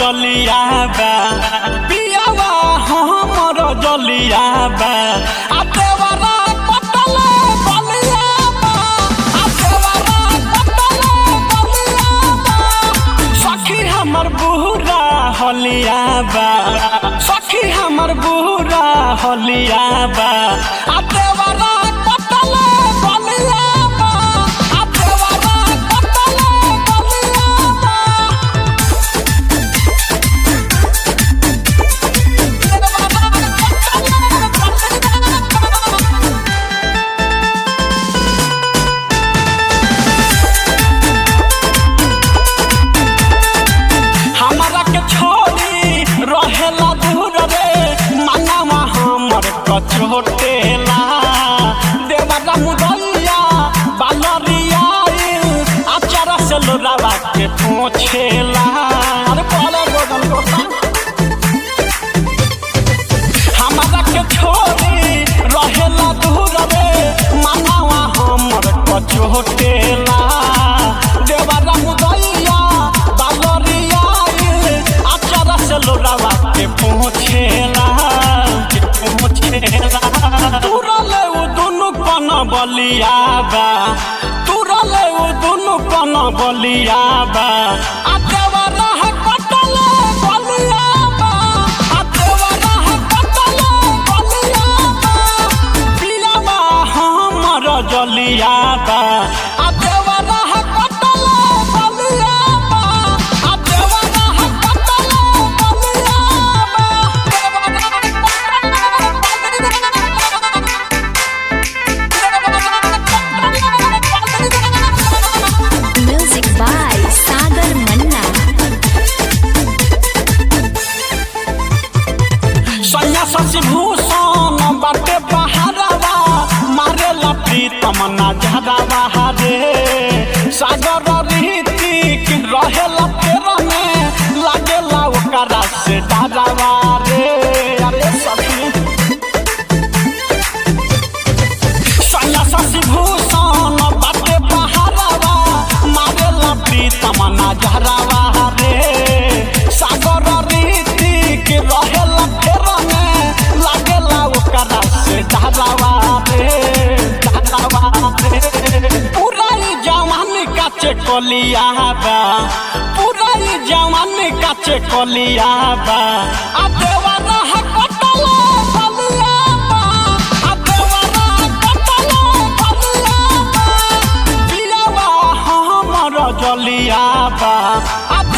जलिया बा पियावा हमर जलिया बा आ देवरा कटले बलिया बा आ देवरा कटले बलिया बा सखी हमर बुरा हलिया बा सखी हमर बुरा हलिया बा आ देवरा कटले बलिया बा आ देवरा कटले बलिया बा हमरा के छोड़ी रहेला दूर रे मनवा हमर कचोटेला देवरा मुदैया बालरिया आचार से लोरावा के पोछेला अरे बोले गोदन गोदन हमरा के छोड़ी रहेला दूर रे मनवा हमर कचोटेला देवरा मुदैया बालरिया आचार से लोरावा के पोछेला के पोछेला तुरले उ दुनु कन बलिया बा तुरले उ दुनु कन बलिया बा आ देवरा है कटले बलिया बा आ देवरा है कटले बलिया बा पियावा हमर जलिया बा आ देवरा है कटले बलिया बा आ देवरा है कटले बलिया बा Music by Sagar Manna. सैया शशि भूषण बाटे बहारवा मारे प्रीतम ना झरावा रे सागर रीतिक रहेला फेर में लागेला ओकरा से डरावा रे अरे सखी सैया शशि भूषण बाटे बहारवा मारे प्रीतम ना झरावा रे सागर रीतिक रहेला फेर में लागेला ओकरा से डरावा रे डरावा रे पूरा ई जवानी काचे कलिया बा पूरा ई जवानी काचे कलिया बा आ देवरा है कटले बलिया बा आ देवरा है कटले बलिया बा पियावा हमर जलिया बा आ